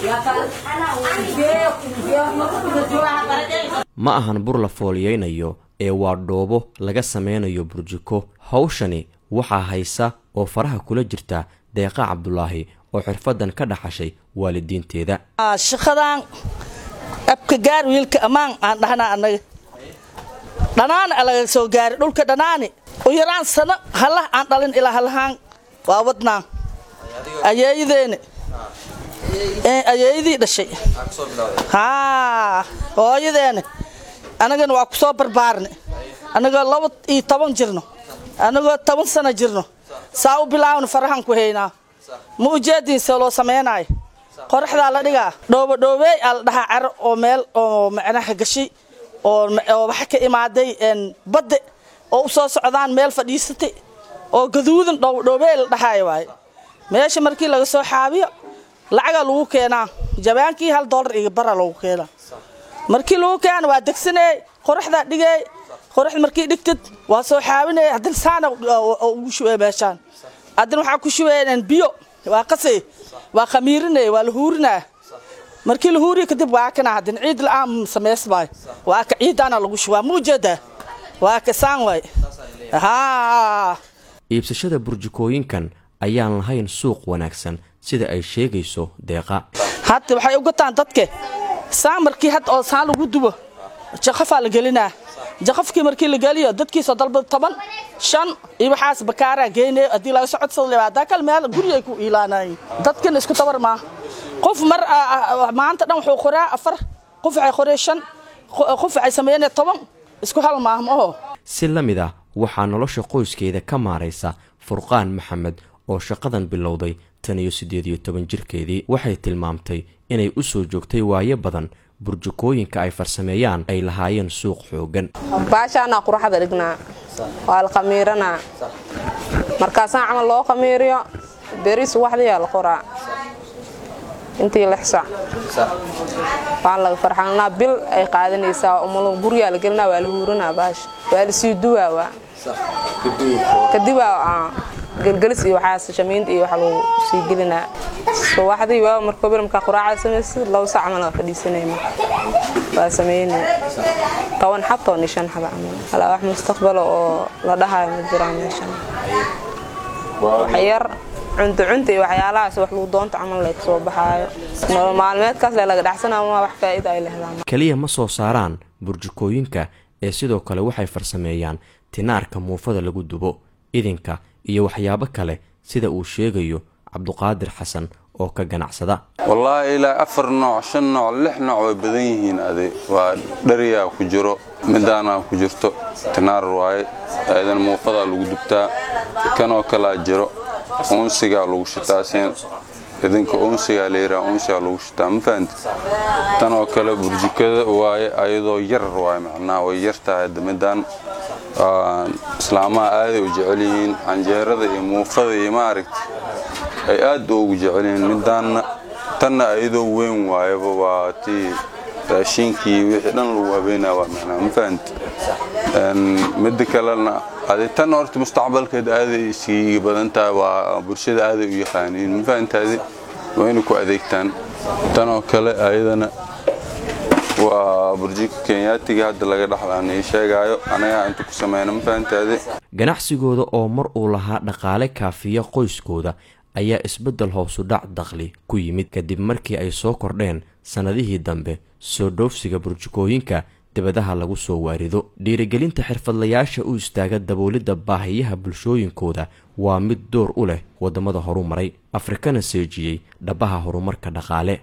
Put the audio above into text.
ma ahan bur la fooliyeynayo ee waa dhoobo laga sameynayo burjiko hawshani waxaa haysa oo faraha kula jirta deeqa cabdulaahi oo xirfadan ka dhaxashay waalidiinteeda shaqadan abka gaar wiilka ammaan aan dhahnaa annaga dhanaana alaga soo gaari dhulka dhanaani u yaraan sano halah aan dhalin ilaa halahaan waa wadnaa ayeeyadeena ayeeyadii dhashay haa hooyadeena annagana waa ku soo barbaarne annagoo laba iyo toban jirno annagoo toban sano jirno saa u bilaawna farahan ku haynaa ma ujeediinse loo samaynayo qoraxdaa la dhigaa dhoobodhoobeey aa la dhahaa caro oo meel oo macnaha gashay oo waxa ka imaaday badde oo u soo socdaan meel fadhiisatay oo gaduudan dhoobodhoobeey la dhahaayo waaye meesha markii laga soo xaabiyo lacagaa lagu keenaa jabaankii hal doolar iyo bara lagu keenaa markii lagu keena waa degsaneey qoraxdaa dhigeey qoraxda markii dhigtid waa soo xaabinaya haddana saana ugu shubey meeshaan haddana waxaa ku shubeyneen biyo waa qasay waa khamiirinaya waa la huurinaya markii la huuriya kadib waa kana haddana ciid la-aan samaysmaayo waa ka ciidaana lagu shubaa ma ujeedaa waa ka saan waay haa iibsashada burjikooyinkan ayaan lahayn suuq wanaagsan sida ay sheegayso deeqa hadda waxay u gataan dadke saan markii hadda oo saan lagu dubo jaqafaa la gelinaa jaqafkii markii la geliyo dadkiisoo dalba toban shan iyo waxaas bakaaraa geynaya haddii laga socodsada haddaa kale meel guri ay ku iilaanayeen dadkan isku tabar maa qof mar maanta dhan wuxuu qoraa afar qof waxay qoree shan qof waxay sameeyeen toban isku hal maah ma oho si la mid ah waxaa nolosha qoyskeeda ka maaraysa furqaan maxamed oo shaqadan bilowday tan iyo siddeed iyo toban jirkeedii waxay tilmaamtay inay u soo joogtay waayo badan burjukooyinka ay farsameeyaan ay lahaayeen suuq xoogan baashaanaa quraxda dhignaa waa la khamiiranaa markaasaan camal loo khamiiriyo beri subaxdiyaa la qoraa intii lix sac waa laga farxalnaa bil ay qaadanaysaa umalo gurigaa la gelinaa waa la huurinaa baasha waa la sii duwaa waa kadibaa gelgelis iyo waxaas shamiinta iyo waxa lagu sii gelinaa subaxdii waa markoo bil markaa quraacda samaysid laba sac camal waa fadhiisanayna waa sameynay toban xab toban iyo shan xab camal halaa wax mustaqbalo oo la dhahayo ma jiraan meeshan wax yar cunto cunta iyo waxyaalahaas wax lagu doonto camal lay kasoo baxaayo nolol maalmeedkaas le laga dhaxsanaa ma wax faa'iida ay lehdaan keliya ma soo saaraan burjukooyinka ee sidoo kale waxay farsameeyaan tinaarka muufada lagu dubo idinka iyo waxyaabo kale sida uu sheegayo cabduqaadir xasan oo ka ganacsada wallaahi ilaa afar nooc shan nooc lix nooc way badan yihiin adi waa dhariyaa ku jiro midaanaa ku jirto tinaar waaye aadan muufadaa lagu dubtaa kanoo kalaa jiro uunsigaa lagu shitaa seen idinka uunsigaa layidhaha uunsigaa lagu shitaa ma fahanti tanoo kale burjikada waaye ayadoo yar waaye macnaha way yartahay hadda midaan islaamaha aaday u jecel yihiin canjeerada iyo muufada iyo maaragta ay aad ugu jecel yihiin midaanna tanna ayadoo weyn waayaba waa tii raashiinkii wixii dhan lagu habeynaa waa macnaha ma fahanti midda kalena adi tan horta mustaqbalkeed aaday iskiiga badan tahay waa bulshada aaday u yaqaaniin ma fahantaadi waa inay ku adeegtaan tanoo kale ayadana waa burjika kenyaatiga hadda laga dhaxlaan ii sheegaayo anagaa inta ku sameyna ma fahantaadi ganacsigooda oo mar uu lahaa dhaqaale kaafiya qoyskooda ayaa isbeddel hoosu dhac dakhli ku yimid kadib markii ay soo kordheen sannadihii dambe soo dhoofsiga burjukooyinka dibadaha lagu soo waarido dhiirigelinta xirfadlayaasha u istaaga daboolidda baahiyaha bulshooyinkooda waa mid door u leh waddamada horumaray afrikana seejiyey dhabaha horumarka dhaqaale